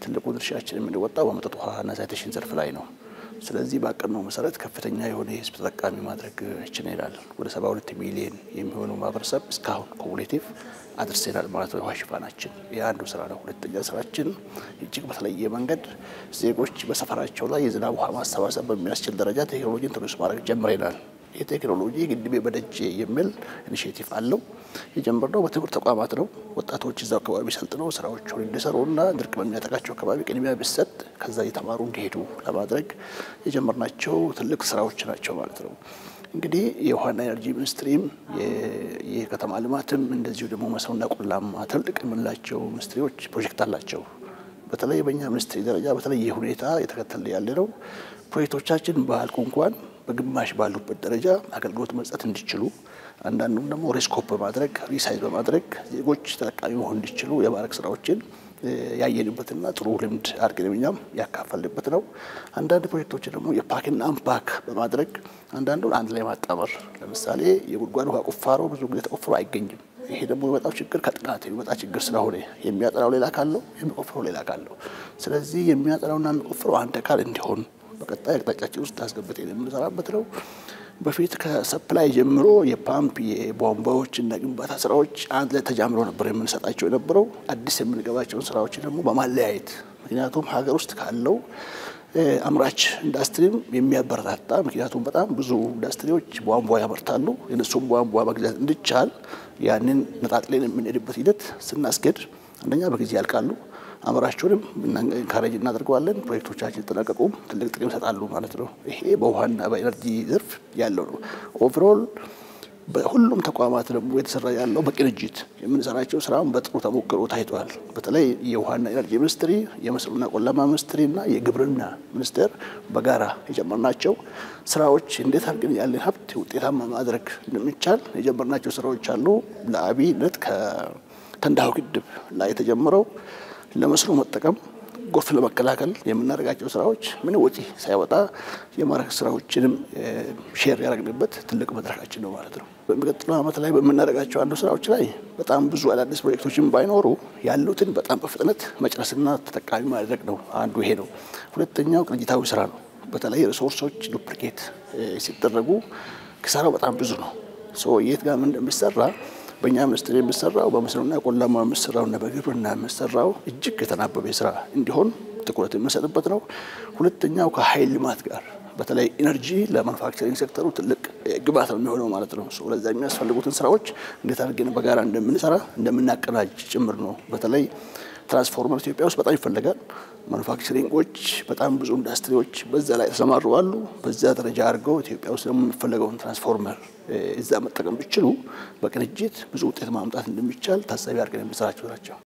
ትልቁ ድርሻችን የምንወጣው በመጠጥ ውሃና ሳኒቴሽን ዘርፍ ላይ ነው። ስለዚህ ባቀድነው መሰረት ከፍተኛ የሆነ የህዝብ ተጠቃሚ ማድረግ ችለናል። ወደ 72 ሚሊዮን የሚሆነው ማህበረሰብ እስካሁን ኮሙሌቲቭ አድርሰናል ማለት ነው። የውሃ ሽፋናችን የአንዱ ስራ ነው። ሁለተኛ ስራችን እጅግ በተለየ መንገድ ዜጎች በሰፈራቸው ላይ የዝናብ ውሃ ማሰባሰብ በሚያስችል ደረጃ ቴክኖሎጂ ኢንትሮዲውስ ማድረግ ጀምረናል። ይህ ቴክኖሎጂ ግድቤ በደጄ የሚል ኢኒሽቲቭ አለው። የጀመርነው በትምህርት ተቋማት ነው። ወጣቶች እዛው አካባቢ ሰልጥነው ስራዎችን እንዲሰሩና ድርቅ በሚያጠቃቸው አካባቢ ቅድሚያ ቢሰጥ ከዛ እየተማሩ እንዲሄዱ ለማድረግ የጀመርናቸው ትልቅ ስራዎች ናቸው ማለት ነው። እንግዲህ የውሃና ኤነርጂ ሚኒስትሪም የከተማ ልማትም እንደዚሁ ደግሞ መስኖና ቆላማ ትልቅ የምንላቸው ሚኒስትሪዎች ፕሮጀክት አላቸው። በተለይ በእኛ ሚኒስትሪ ደረጃ በተለየ ሁኔታ የተከተለ ያለ ነው። ፕሮጀክቶቻችን ባያልቁ እንኳን በግማሽ ባሉበት ደረጃ አገልግሎት መስጠት እንዲችሉ አንዳንዱም ደግሞ ሪስኮፕ በማድረግ ሪሳይዝ በማድረግ ዜጎች ተጠቃሚ መሆን እንዲችሉ የማድረግ ስራዎችን ያየንበትና ጥሩ ልምድ አድርገን እኛም ያካፈልንበት ነው። አንዳንድ ፕሮጀክቶች ደግሞ የፓክና አንፓክ በማድረግ አንዳንዱን አንድ ላይ ማጣመር፣ ለምሳሌ የጉድጓድ ውሃ ቁፋሮ ብዙ ጊዜ ተቆፍሮ አይገኝም። ይሄ ደግሞ የመጣው ችግር ከጥናት የሚመጣ ችግር ስለሆነ የሚያጠናው ሌላ ካለው የሚቆፍረው ሌላ ካለው፣ ስለዚህ የሚያጠናውና የሚቆፍረው አንድ አካል እንዲሆን በቀጣይ አቅጣጫችን ውስጥ አስገብተን የምንሰራበት ነው። በፊት ከሰፕላይ ጀምሮ የፓምፕ የቧንቧዎች እና ግንባታ ስራዎች አንድ ላይ ተጃምሮ ነበር የምንሰጣቸው የነበረው። አዲስ የምንገባቸውን ስራዎች ደግሞ በማለያየት ምክንያቱም ሀገር ውስጥ ካለው አምራች ኢንዱስትሪም የሚያበረታታ ምክንያቱም በጣም ብዙ ኢንዱስትሪዎች ቧንቧ ያመርታሉ። የነሱም ቧንቧ መግዛት እንዲቻል ያንን ነጣጥለን የምንሄድበት ሂደት ስናስገድ አንደኛ በጊዜ ያልቃሉ አምራቾንም ኢንካሬጅ እናደርገዋለን። ፕሮጀክቶቻችን ሲጠናቀቁም ትልቅ ጥቅም ይሰጣሉ ማለት ነው። ይሄ በውሃና በኤነርጂ ዘርፍ ያለው ነው። ኦቨሮል በሁሉም ተቋማት ደግሞ የተሰራ ያለው በቅንጅት የምንሰራቸው ስራውን በጥሩ ተሞክሮ ታይቷል። በተለይ የውሃና ኤነርጂ ሚኒስትሪ፣ የመስኖና ቆላማ ሚኒስትሪ እና የግብርና ሚኒስቴር በጋራ የጀመርናቸው ስራዎች እንዴት አድርገን ያለን ሀብት ውጤታማ ማድረግ እንደሚቻል የጀመርናቸው ስራዎች አሉ። ለአብነት ከተንዳሆ ግድብ ላይ የተጀመረው ለመስኖ መጠቀም ጎርፍ ለመከላከል የምናደርጋቸው ስራዎች ምን ወጪ ሳይወጣ የማድረግ ስራዎችንም ሼር ያደረግንበት ትልቅ መድረካችን ነው ማለት ነው። በሚቀጥለው ዓመት ላይ በምናደርጋቸው አንዱ ስራዎች ላይ በጣም ብዙ አዳዲስ ፕሮጀክቶችን ባይኖሩ ያሉትን በጣም በፍጥነት መጨረስና ተጠቃሚ ማድረግ ነው። አንዱ ይሄ ነው። ሁለተኛው ቅንጅታዊ ስራ ነው። በተለይ ሪሶርሶች ዱፕሊኬት ሲደረጉ ኪሳራው በጣም ብዙ ነው። የት ጋር ምን እንደሚሰራ በእኛ ሚኒስትር የሚሰራው በመስኖና ቆላማ የሚሰራውና በግብርና የሚሰራው እጅግ የተናበበ ስራ እንዲሆን ትኩረት የምንሰጥበት ነው። ሁለተኛው ከኃይል ልማት ጋር በተለይ ኢነርጂ ለማኑፋክቸሪንግ ሴክተሩ ትልቅ ግብዓት ነው የሚሆነው ማለት ነው። ለዛ የሚያስፈልጉትን ስራዎች እንዴት አድርገን በጋራ እንደምንሰራ እንደምናቀናጅ ጭምር ነው። በተለይ ትራንስፎርመር ኢትዮጵያ ውስጥ በጣም ይፈለጋል። ማኑፋክቸሪንጎች በጣም ብዙ ኢንዱስትሪዎች በዛ ላይ ተሰማሩ አሉ። በዛ ደረጃ አድርገው ኢትዮጵያ ውስጥ ደግሞ የሚፈለገውን ትራንስፎርመር እዛ መጠቀም ቢችሉ በቅንጅት ብዙ ውጤት ማምጣት እንደሚቻል ታሳቢ አድርገን የምንሰራቸው ናቸው።